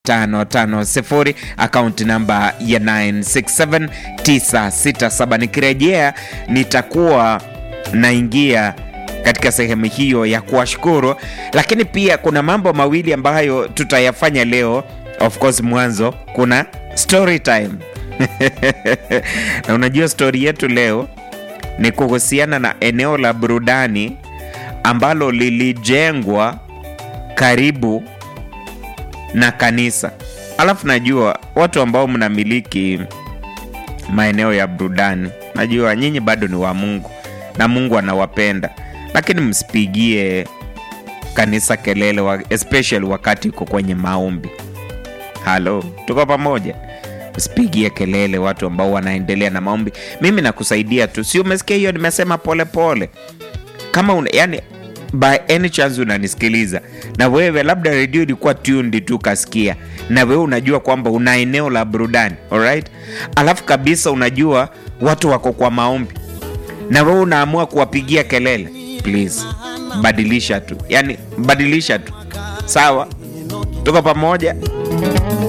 550 akaunti namba ya 967967. Nikirejea nitakuwa naingia katika sehemu hiyo ya kuwashukuru, lakini pia kuna mambo mawili ambayo tutayafanya leo. Of course, mwanzo kuna story time na unajua story yetu leo ni kuhusiana na eneo la burudani ambalo lilijengwa karibu na kanisa. Alafu najua watu ambao mnamiliki maeneo ya burudani, najua nyinyi bado ni wa Mungu na Mungu anawapenda, lakini msipigie kanisa kelele wa, especially wakati uko kwenye maombi. Halo, tuko pamoja? Usipigie kelele watu ambao wanaendelea na maombi. Mimi nakusaidia tu, si umesikia hiyo? Nimesema polepole kama una, yani by any chance unanisikiliza na wewe labda redio ilikuwa tuned tu kasikia, na wewe unajua kwamba una eneo la burudani alright, alafu kabisa unajua watu wako kwa maombi na wewe unaamua kuwapigia kelele, please badilisha tu, yani badilisha tu. Sawa, tuko pamoja.